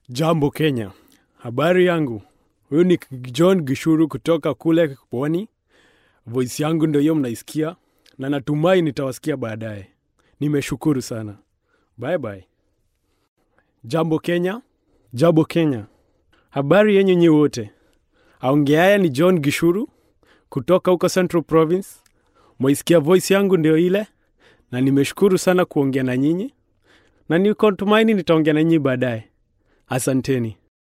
Jambo Kenya, habari yangu. Huyu ni John Gishuru kutoka kule Pwani. Voice yangu ndio hiyo mnaisikia, na natumai nitawasikia baadaye. Nimeshukuru sana, bye bye. Jambo Kenya, jambo Kenya, habari yenyu nyi wote. Aongeaya ni John Gishuru kutoka huko Central Province. Mwaisikia voice yangu ndio ile, na nimeshukuru sana kuongea na nyinyi, na niko tumaini nitaongea na nyinyi baadaye. Asanteni.